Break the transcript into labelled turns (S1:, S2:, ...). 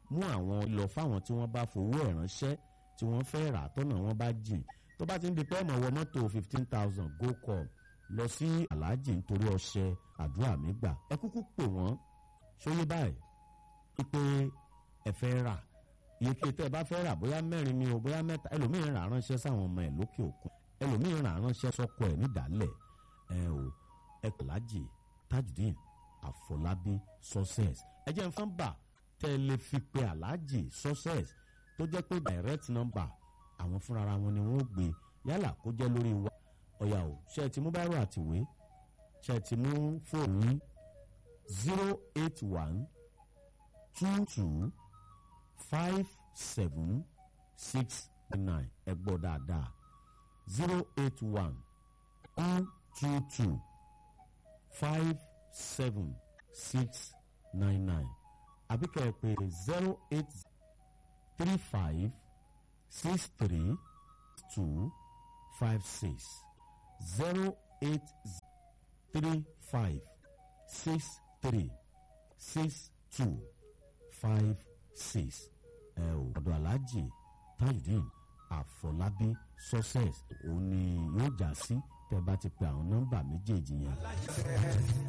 S1: mú àwọn lọ fáwọn tí wọ́n bá fowó ẹ̀ ránṣẹ́ tí wọ́n fẹ́ rà tọ́nà wọn bá jìn tó bá ti ń di pé ẹ̀mọ̀ wọ mọ́tò fifteen thousand go com lọ sí aláàjì nítorí ọṣẹ àdúrà mi gbà ẹ kúkú pè wọ́n ṣóyé báyìí wípé ẹ fẹ́ rà iye kí tẹ́ ẹ bá fẹ́ rà bóyá mẹ́rin ni o bóyá mẹ́ta ẹlòmíín rà ránṣẹ́ sáwọn ọmọ ẹ̀ lókè òkun ẹlòmíín rà ránṣẹ́ sọ́kọ ẹ̀ nídàálẹ̀ ẹ o ẹ kò lájì tajudeen àfọlábí success ẹ jẹ́ nǹkan bà tẹ́ ẹ lè fi pe aláàjì success tó jẹ́ pé direct number àwọn fúnra wọn ni wọ́n gbé yálà kó jẹ́ lórí wa ọ̀yà o ṣe ti mú báírò àtìwé ṣe ti mú fóònù yín zero eight one two two five seven six nine ẹ gbọ́ dáadáa zero eight one one two two five seven six nine nine àbí kẹ́ ẹ pè zero eight three five six three two five six zero eight three five six three six two five six ẹ ò ọ̀dọ̀ aláàjì tajudeen àfọlábí success òun ni yóò já sí tẹ́ bá ti pe àwọn nọ́mbà méjèèjì yẹn.